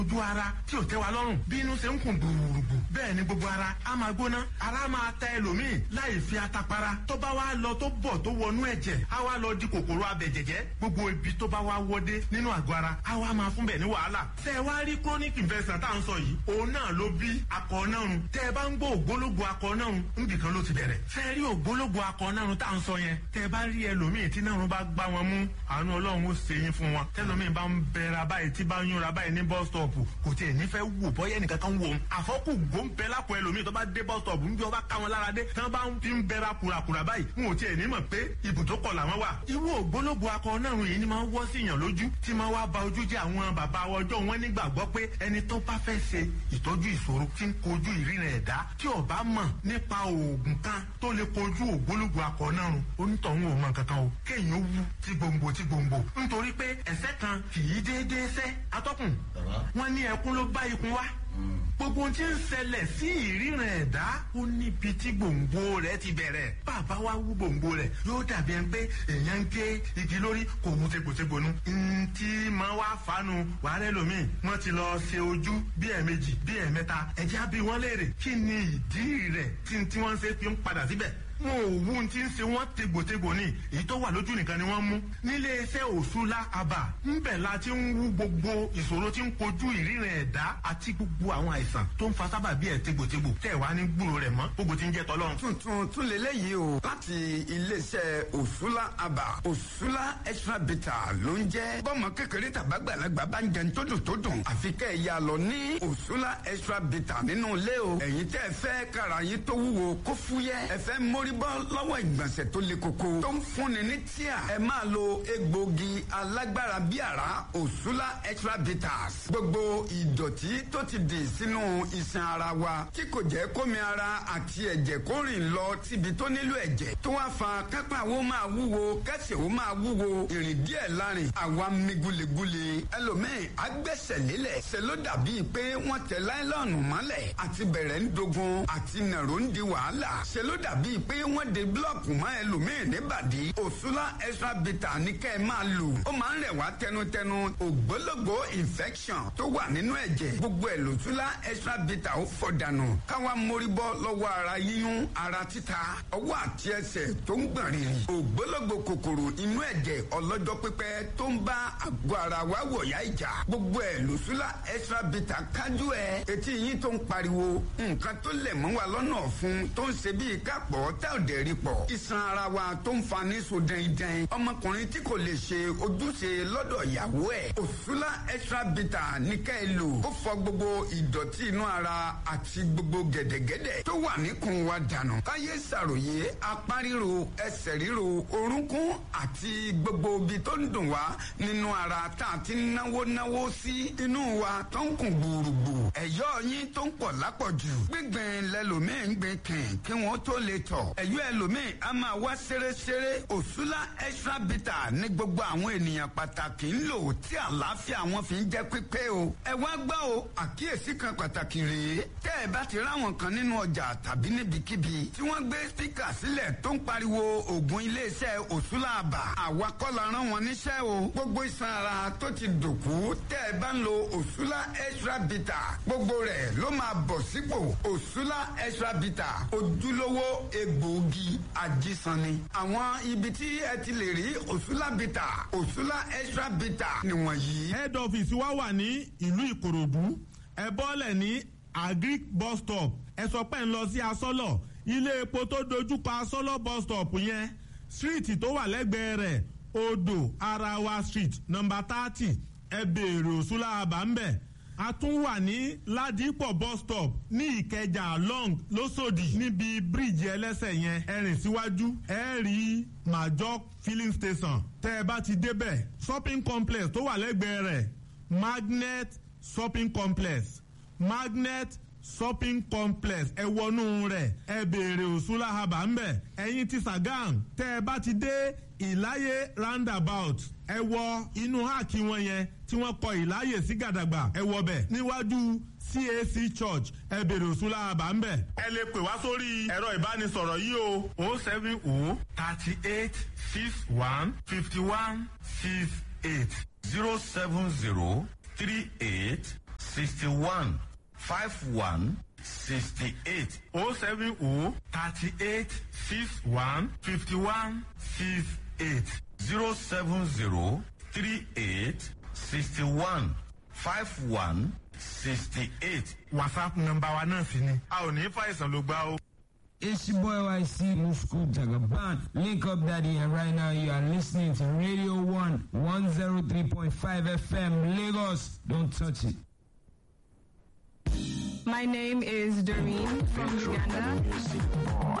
ojú ara tí ò tẹ́ wa lọ́rùn bí inú ṣe ń kùn gbùrùgbù bẹ́ẹ̀ ni gbogbo ara á máa gbóná ara máa ta ẹlòmíì láì fi atapara tó bá wá lọ tó bọ̀ tó wọnú ẹ̀jẹ̀ á wá lọ di kòkòrò abẹ̀jẹ̀jẹ̀ gbogbo ibi tó bá wá wọdé nínú àgọ́ ara á wá máa fún bẹ̀ ní wàhálà tẹ́ ẹ wá rí chronic infection tá à ń sọ yìí òun náà ló bí akọ nárun tẹ́ ẹ bá ń gbọ́ ògbólógbò akọ nárun níbi kan ló ti bẹ̀rẹ̀ tẹ́ ẹ rí ògbólógbò akọ nárun tá à ń sọ yẹn tẹ́ ẹ bá rí ẹlòmíì tí nárun bá gbá wọn mú àánú ọlọ́run ó ṣe yín fún wọn tẹ́lòmíì bá ń bẹ̀rẹ̀ báyìí tí bá ń yúnra báyìí ní bus stop kò tiẹ̀ nífẹ̀ẹ́ wò bọ́yẹ́ nìkan kan wò ó àfọ́kù gbóǹbẹ́ lápò ẹlòmíì tó bá dé bus stop ń bí ọba ká wọn lára dé tí wọ́n bá ń fi ń bẹ́ra kùràkùrà báyìí n ò tiẹ̀ ní mọ̀ pé ibùdókọ̀ làwọn wà. irú ògbólógbò akọ náà yìí ni máa ń wọ́ sí yàn lójú tí máa wá ba ojú jẹ́ àwọn bàbá ọjọ́ wọn nígbàgbọ́ pé ẹni tó bá fẹ́ ṣe ìtọ́jú ìṣòro tí ń kojú ìrìnà ẹ̀dá tí ó bá mọ̀ nípa oògùn kan tó lè kojú ògbólógbò akọ náà onítọ̀hún ò mọ̀ kankan o kéèyàn wú tí gbòǹgbò tí gbòǹgbò nítorí pé ẹ̀sẹ̀ kan kì í déédéé sẹ́ atọ́kùn wọn ní ẹkún ló bá ikun wá gbogbo tí ń ṣẹlẹ̀ sí ìríran ẹ̀dá ó níbi tí gbòǹgbò rẹ̀ ti bẹ̀rẹ̀ bàbá wa wú gbòǹgbò rẹ̀ yóò dàbí ẹni pé èèyàn ń gé igi lórí kò mú tegbòtegbò nu. ntí máa wá fanu wàhálẹ́ lomi wọ́n ti lọ ṣe ojú bí ẹ̀ẹ̀mejì bí ẹ̀ẹ̀mẹ́ta ẹ̀jẹ̀ á bí wọ́n léèrè kí ni ìdí rẹ̀ tí tí wọ́n ṣe fi ń padà síbẹ̀ wọn ò wú ti ń ṣe wọn tegbòtegbò ní èyí tó wà lójú nìkan ni wọn mú nílé iṣẹ́ òṣùlá àbà ńbẹ̀ la ti ń wú gbogbo ìṣòro tí ń kojú ìríran ẹ̀dá àti gbogbo àwọn àìsàn tó ń fa sábà bí ẹ tegbòtegbò tẹ wá ní gbúrò rẹ̀ mọ́ gbogbo tí ń jẹ tọlọ́run. tuntun tún lélẹ́yìí o láti iléeṣẹ́ òṣùlá àbà òṣùlá extra bita ló ń jẹ́ bọ́mọ kékeré tàbágbàlagbà bá ń jẹun tó dùn tó dùn àfi kẹ́ ẹ̀ yà lọ ní òṣùlá extra bita nínú ilé o ẹ̀yin tẹ́ ẹ fẹ́ kára yín tó wúwo kó fúyẹ́ ẹ fẹ́ mórí bọ́ lọ́wọ́ ìgbọ̀nsẹ̀ tó le koko tó ń fúnni ní tíà ẹ máa lo egbògi alágbára bí àrá òṣùlá extra bitters gbogbo ìdọ̀tí tó ti dì sínú iṣan ara wa tí kò jẹ́ kómi ara àti ẹ̀jẹ̀ kó rìn lọ síbi tó nílò ẹ̀jẹ̀ tó wá fa kápá wo máa wúwo kẹsẹ̀ wo máa wúwo ìrìn díẹ̀ lárin àwa mi gulegule ẹlòmíì agbẹ́sẹ̀ lélẹ̀ ṣe ló dàbí pé wọ́n tẹ láìlọ́ọ̀nù mọ́lẹ̀ àti bẹ̀rẹ̀ ń dogun àti nàró ń di wàhálà ṣe ló dàbí pé wọ́n de búlọ̀kù mọ́ ẹlòmíì níbàdí òṣùlá extra bitter ní kẹ́ ẹ máa lò ó máa ń rẹ̀ wá tẹnutẹnu ògbólógbò infection tó wà nínú ẹ̀jẹ̀ gbogbo ẹ̀ lòṣùlá extra bitter ó fọ̀ dànù káwa mórí bọ́ lọ́wọ́ ara yíyún ara títa ọwọ́ àti ẹsẹ̀ tó ń gbọ̀n rìrì ògbólógbò kòkòrò inú ẹ̀jẹ̀ ọlọ́jọ́ pípẹ́ tó ń bá àgọ́ ara wa wọ̀yá ìjà gbogbo ẹ̀ lòṣùlá extra bitter kájú ẹ̀ etí yín tó ń pariwo nǹkan tó lẹ̀ mọ́ wa lọ́nà ọ̀fun tó ń ṣe bíi kápọ̀ tẹ́ ò dẹ̀ rí pọ̀ iṣan ara wa tó ń fa ní so dẹ́ndẹ́n ọmọkùnrin tí kò lè ṣe ojúṣe lọ́dọ̀ ìyàwó ẹ̀ òṣùlá extra bitter ní ká ẹ lò ó fọ gbogbo ìdọ̀tí inú ara àti gbogbo gẹ̀dẹ̀gẹ̀dẹ̀ tó wà níkùn wa dànù káyé ṣàròyé apá ríro ẹsẹ̀ ríro orúnkún àti gbogbo ibi tó ń dùn wá nínú ara tá a ti náwó náwó sí inú wa tó ń kùn gbùrùgbù ẹ̀yọ́ yín tó ń pọ̀ lápọ̀jù gbígbìn lẹ́lòmíì ń gbìn kìn kí wọ́n tó lè tọ̀ ẹ̀yọ́ ẹlòmíì a máa wá ṣeréṣeré òṣùlá extra bitter ní gbogbo àwọn ènìyàn pàtàkì ń lò tí àlàáfíà wọn fi ń jẹ́ pípé o ẹ wá gbọ́ o àkíyèsí kan pàtàkì rèé tẹ́ ẹ bá ti ráwọn kan nínú ọjà tàbí níbikíbi tí wọ́n gbé spíkà sílẹ̀ tó ń pariwo ògùn iléeṣẹ́ òṣùlá àbà àwa kọ́ la rán wọn níṣẹ́ o gbogbo iṣan ara tó ti dòkú tẹ́ ẹ bá ń lo òṣùlá extra bitter gbogbo rẹ̀ ló máa bọ̀ sípò òṣùlá extra bitter ojúlówó egbòogi ajísanni àwọn ibi tí ẹ ti lè rí òṣùlá bitter òṣùlá extra bitter nìwọ̀nyí. head office wa wà ní ìlú ìkòròdú ẹ bọ́lẹ̀ ní agric bus stop ẹ sọ pé ń lọ sí asọ́lọ̀ ilé epo tó dojúkọ asọ́lọ̀ bus stop yẹn street tó wà lẹ́gbẹ̀ẹ́ rẹ̀ odò arawa street number thirty ẹ béèrè òṣùlá àbá ń bẹ̀ a tún wà ní ládìpọ̀ bus stop ní ìkẹjà long lọ́sọ̀dì níbi bíríìjì ẹlẹ́sẹ̀ yẹn ẹ rìn síwájú ẹ rí major filling station tẹ́ ẹ bá ti débẹ̀ shopping complex tó wà lẹ́gbẹ̀ẹ́ rẹ̀ magnet shopping complex magnet shopping complex ẹ wọnú rẹ̀ ẹ béèrè òṣùlá haba ńbẹ̀ ẹ̀yin ti sagam tẹ́ ẹ bá ti dé ìláyé roundabout ẹ wọ inú háàkì wọn yẹn tí wọ́n kọ ìláyè sí gàdàgbà ẹ wọ bẹ̀ níwájú cac church ẹ béèrè òṣùlá haba ńbẹ̀. ẹ lè pè wá sórí ẹ̀rọ ìbánisọ̀rọ̀ yìí o o seven o thirty eight six one fifty one six eight zero seven zero three eight sixty one five one sixty eight. o seven o thirty eight six one fifty one six eight. zero seven zero three eight sixty one five one sixty eight. whatsapp nọmba wa náà sì ni a ò ní fàìsàn ló gbá o. It's your boy YC Musku Jagaban. Link up daddy and right now you are listening to Radio 1 103.5 FM Lagos. Don't touch it. My name is Doreen from Uganda.